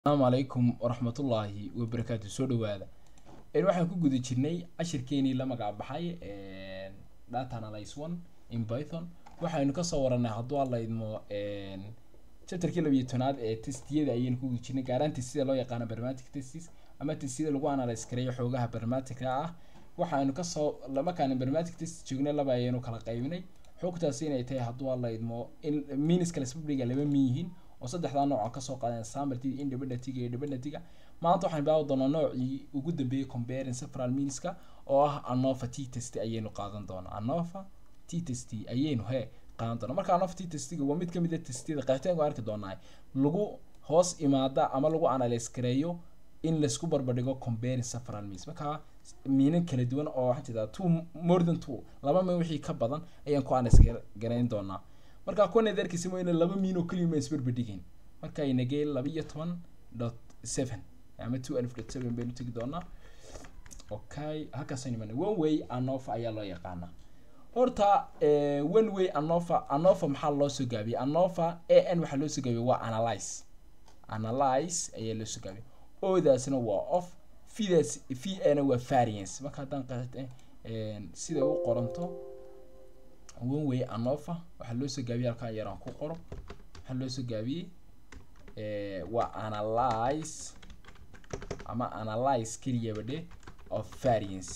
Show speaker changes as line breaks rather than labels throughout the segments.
asalaamu calaykum waraxmatullaahi wabarakaatu soo dhawaada een waxaan ku guda jirnay cashirkeenii la magac baxay data analyze one in python waxaynu kasoo waranay hadduu alla idmo chapterkii labiyo tobnaad ee testiyada ayaynu ku guda jirnay gaaraan testida loo yaqaano barmatic testis ama testiyada lagu analyze gareeyo xoogaha barmaticka ah waxaynu kasoo markaan barmatic test joognay laba ayaynu kala qaybinay xogtaasi inay tahay hadduu alla idmo in miniska lasbabdhiga laba min yihiin oo saddexdaa nooc aan kasoo qaadan sambartida independentiga iyo dependentiga maanta waxaan bilaawi doonaa noocii ugu dambeeyay comparing several miniska oo ah anova t test ayaynu qaadan doonaa anova t test ayaynu he qaadan doonaa marka anova t testiga waa mid kamid a testiyada qeexitaanku arki doonaa lagu hoos imaada ama lagu analyze gareeyo in laisku barbardhigo comparing several means marka miinan kala duwan oo waxaan jeedaa two more than two laba min wixii ka badan ayaan ku analyze gareyn doonaa marka kuwana darkiisa wayna laba miin oo keliya ma isbarbardhigayn marka ay nageen laba iyo toban dot seven ama two alf dot seven baynu tegi doonaa okay halkaasaynu imanay one way anova ayaa loo yaqaanaa horta one way anova anova maxaa loo soo gaabiyey anova a n waxaa loo soo gaabiyey waa analyze analyze ayaa loo soo gaabiyey odaasna waa off fidaas v ana waa variance marka haddaan qeexit sida u qoranto one way anova waxaa loo soo gaabiyey halkaan yaraan ku qoro waxaa loo soo gaabiyey waa analyze ama analyze keliyaba dhe of variance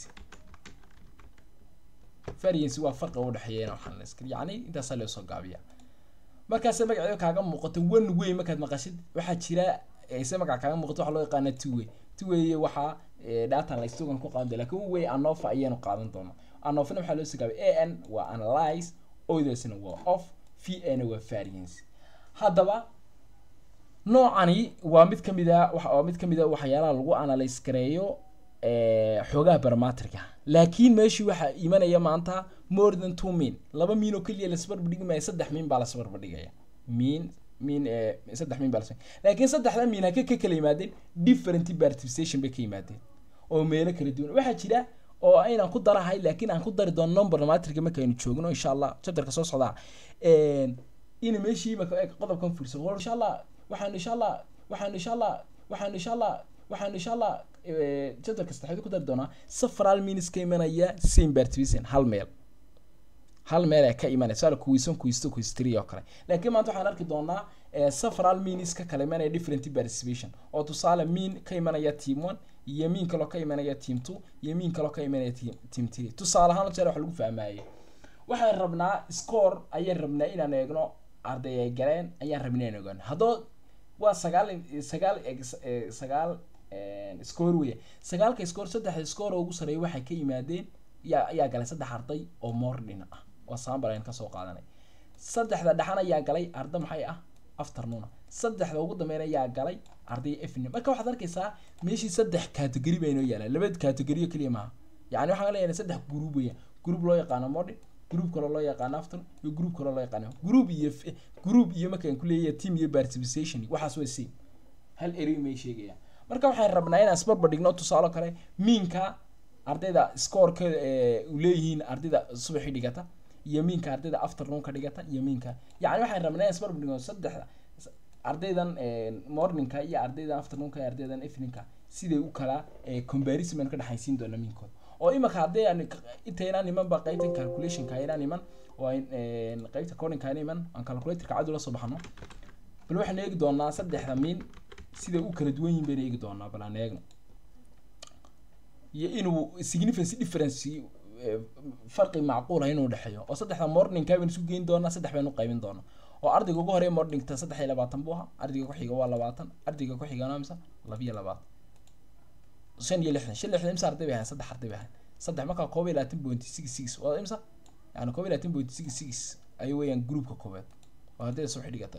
variance waa farqa u dhexeeya waxaan la yacni intaasaa loo soo gaabiya markaase magaceeda kaaga muuqato one way markaad maqashid waxaa jira se magaca kaaga muuqato waxaa loo yaqaana two way two way waxaa data laystogan ku qaadan doona lakin one way anova ayaanu qaadan doonaa anofna waxaa loo soo gaabay a n waa analyze odaasna waa off v ana waa variance haddaba noocani waa mid kamid a waa mid kamid a waxyaalaha lagu analyze gareeyo xoogaha baramatrika laakiin meeshii waxaa imanaya maanta more than two mean laba miin oo keliya lasbarbardhigi maayo saddex miin baa lasbarbardhigaya miin miin saddex miin baa las laakiin saddexda miin haka ka kala yimaadeen different participation bay ka yimaadeen oo meelo kala duwan waxaa jira oo aynaan ku darahay laakiin aan ku dari doono number matrika markaynu joogno insha allah chapterka soo socdaa in meeshii marka qodobkan fiirso war insha allah waxaan insha allah waxaan insha allah waxaan insha allah waxaan insha allah chapterka saddexaad ku dari doonaa several minutes ka imanaya same participation hal meel hal meel ee ka imanaya sala kuwiisan kuwiisto kuwiistiri oo kale laakiin maanta waxaan arki doonaa several minutes ka kala imanaya different participation oo tusaale mean ka imanaya team one iyo miin kaloo ka imanaya team two iyo miin kaloo ka imanaya team team three tusaale ahaan jeer wax lagu fahmaayay waxaan rabnaa score ayaan rabnaa inaan eegno arday ay galeen ayaan rabnaa inaan eegno haddoo waa sagaal sagaal sagaal score weya sagaalka score saddexda score oo ugu sareeya waxay ka yimaadeen yaa ayaa galay saddex arday oo morning ah oo sambar ayaan kasoo qaadanay saddexda dhexan ayaa galay arda maxay ah afternoon saddexda ugu dambeyn ayaa galay arday evening marka waxaad arkaysaa meeshii saddex category baa inoo yaalaan laba category oo keliya maaha yacni waxaan leeyahay saddex group weya group loo yaqaano morning group kaloo loo yaqaano afternoon iyo group kaloo loo yaqaano group iyo group iyo markaan ku leeyahay team iyo participation waxaas way same hal eri may sheegayaan marka waxaan rabnaa inaan isbarbar dhigno tusaale kale miinka ardayda scoreka u leeyihiin ardayda subaxii dhigata iyo miinka ardayda afternoonka dhigata iyo miinka yacni waxaan rabnaa inaan isbarbar dhigno saddexda ardaydan morningka iyo ardaydan afternoonka iyo ardaydan eveningka siday u kala comparison baan ka dhexaysiin doona miinkooda oo imaka hadday aan intaynaan iman ba qaybta calculationka aynaan iman oo qaybta codingka ayna iman aan calculatorka cadu la soo baxno bal waxaan eegi doonaa saddexda miin siday u kala duwan yihin bayna eegi doonaa bal aan eegno iyo inuu significance difference farqi macquula inuu dhexeeyo oo saddexda morningka baynu isu geyn doonaa saddex baynu qaybin doonaa oo ardayga ugu horeeya morningta saddex iyo labaatan buu ahaa ardayga ku-xiga waa labaatan ardayga ku-xigana imsa labiyo labaatan shan iyo lixdan shan lixdan imsa arday bay ahayn saddex arday bay ahayn saddex markaa koob iyo labaatan point six six waa imsa yani koob iyo labaatan point six six ay weeyaan groupka koobaad oo ardayda soo xidhigata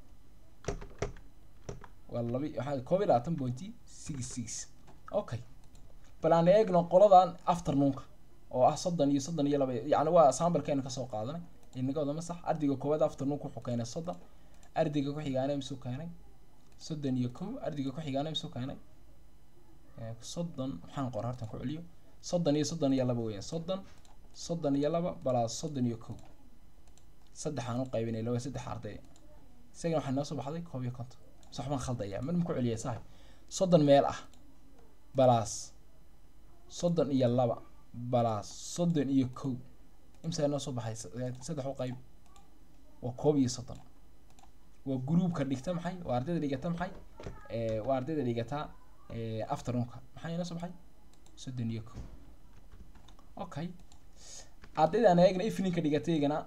waa labi waxaa koob iyo labaatan point six six okay bal aan eegno qoladan afternoonka oo ah soddon iyo soddon iyo laba yacni waa sambalkeena kasoo qaadanay inaga wadama sax ardayga koowaad afternoonka wuxuu keenay soddon ardayga ku-xigaana imsuu keenay soddon iyo kow ardayga ku-xigaana imsuu keenay soddon maxaan qora hartan ku celiyo soddon iyo soddon iyo laba weeyaan soddon soddon iyo laba balaa soddon iyo kow saddexaan u qaybinay laba saddex arday isagana waxaa noo soo baxday koob iyo konton sax baan khaldaya mid ma ku celiya sahay soddon meel ah balaas soddon iyo laba balaas soddon iyo kow imsaa noo soo baxay saddex u qayb waa koob iyo soddon waa groupka dhigta maxay waa ardayda dhigata maxay waa ardayda dhigata afternoonka maxaa inoo soo baxay soddon iyo kow okay ardaydaan eegna eveningka dhigata iyagana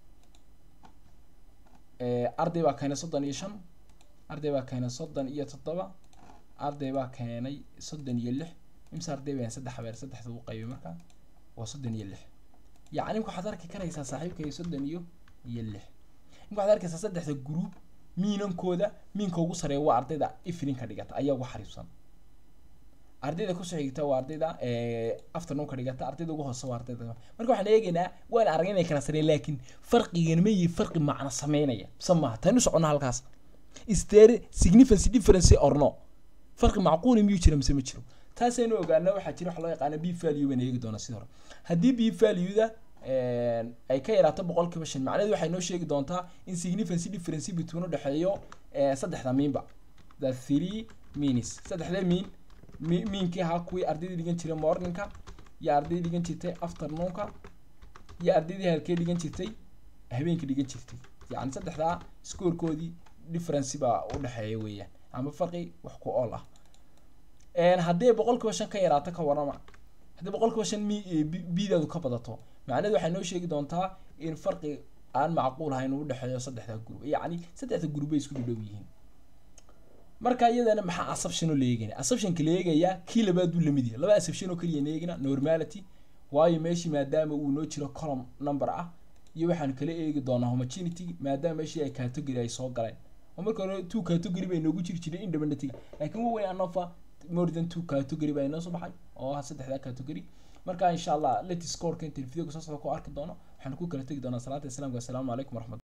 arday baa keenay soddon iyo shan arday baa keenay soddon iyo toddoba arday baa keenay soddon iyo lix imse arday baan saddex habeer saddexda u qaybay markaa waa soddon iyo lix yacni waxaad arki karaysaa saaxiibkay soddon iyo iyo lix imka waxaad arkaysaa saddexda group miinankooda miinka ugu sareeya waa ardayda eveningka dhigata ayaa ugu xariibsan ardayda kusoo xigta waa ardayda afternoonka dhigata ardayda ugu hoose waa ardayda marka waxaan eegaynaa waan arag inay kala sareen laakiin farqigan ma yihi farqi macno sameynaya mise maaha taynu soconna halkaas is there significance difference or no farqi macquuli miyuu jira mise ma jiro taasaynu ogaana waxaa jira waxa loo yaqaana b value baan eegi doonaa sidii hore haddii b valueda ay ka yaraato boqolkiiba shan macnaheedu waxay noo sheegi doontaa in significance difference between u dhexeeyo saddexda miinba the three means saddexda miin miinkii ahaa kuwii ardaydii dhigan jiray morningka iyo ardaydii dhigan jirtay afternoonka iyo ardaydii halkee dhigan jirtay habeenkii dhigan jirtay yacni saddexdaa scorekoodii difference baa u dhexeeya weeyaan ama farqi wax ku ool ah haddii boqolkiiba shan ka yaraato ka warama haddii boqolkiiba shan mi bidaadu ka badato macnaheedu waxay noo sheegi doontaa in farqi aan macquul ahayn uu udhexeeyo saddexda group yacni saddexda group bay isku dhadhow yihiin marka iyadana maxaa assumption oo la eegaya assumptionka la eegaya kii labaad buu lamid yahay laba assumption oo kaliya eegina normality waayo meeshii maadaama uu noo jiro column number ah iyo waxaan kala eegi doonaa homogeneity maadaama meeshii ay category ay soo galeen oo marka hore two category bay noogu jiri jireen independently laakiin waweyn anofa more than two category baa inoo soo baxay oo ah saddexda category marka insha allah let score ka inta videoga soo socda ku arki doono waxaan ku kala tegi doonaa salaata islaamka assalaamu calaykum waraxmat